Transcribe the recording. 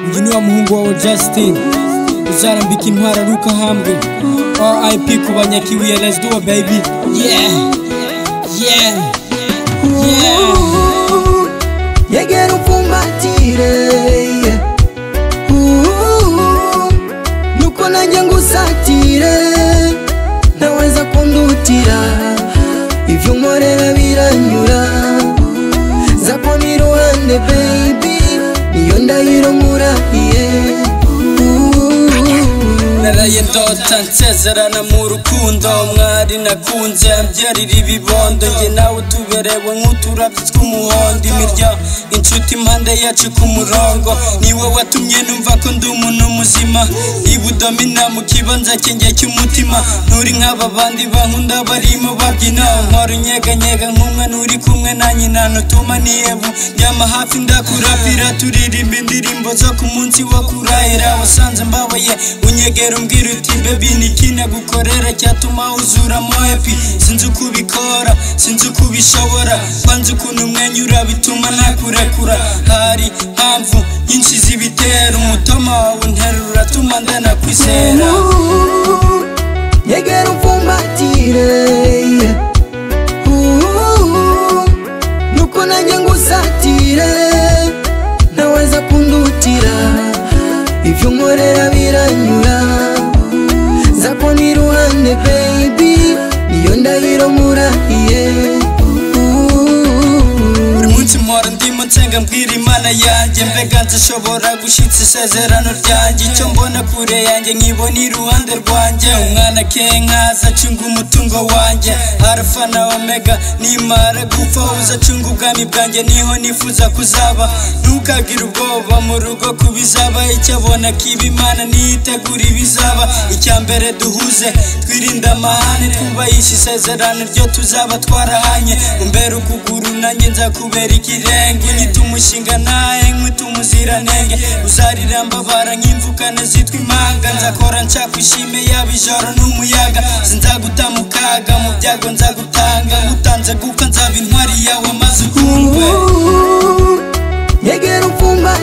uyu ni wa muhungu wawe Justin uzarambika intwara ari uko ahambwe RIP ku banyakibuye let's do it baby yeah yeah yeah yegera umfumbatire Uh, nuko nanjye ngusatire ntaweza kundutira ibyo nkorera biranyura zapo ni iruhande baby niyo ndahiro nkurahiye Uh, naraye ndota nsezerana mu rukundo mwari nakunze mbyarira ibibondo nge nawe tuberewe nk'uturabyo tw'umuhondo imirya inshuti impande yacu ku murongo ni wowe watumye numva ko ndi umuntu muzima ibudomina mu kibanza cyanjye cy'umutima nturi nk'aba bandi bankunda barimo babyina nkora inyeganyega nk'umwana uri kumwe na nyina ntutuma niyebu ryama hafi ndakurapira turirimba indirimbo zo ku munsi wo kurahira wasanze mbabaye unyegera umbwira uti bebi ni iki nagukorera cyatuma uzura moepi sinzi uko ubikora sinzi uko ubishobora banze ukuntu umwenyura bituma ntakurekura hari mpamvu nyinshi z'ibitera umutoma wawe unterura atuma ndanakwizera Uh, yegera umfumbatire Uh, nuko nanjye ngusatire ntaweza kundutira ibyo nkorera biranyura zako ni iruhande baby niyo ndahiro nkurahiye Uh, buri munsi mpora ndimo nsenga mbwira imana yanjye mbega nzishobora gushyitsa isezerano ryanjye icyo mbona kure yanjye nkibona iruhande rwanjye umwana kenkaza acunga umutungo wanjye arafa na omega nimara gupfa uza acunga ubwami bwanjye niho nifuza kuzaba ntukagire ubwoba mu rugo kubizaba icyo abona kiba imana niyitegura ibizaba icya mbere duhuze twirinde amahane twubahishe isezerano ryo tuzaba twarahanye umbere ukuguru nanjye nzakubera ikirenge unyita umushinga nawe nkwita umuziranenge uzarira mbabara nk'imvukane zitwa impanga nzakora nshaka ishime yaba ijoro n'umuyaga sinzaguta mu kaga mu byago nzagutanga ngutanze gupfa nzaba intwari yawe maze ukundwe Uh, yegera umfumba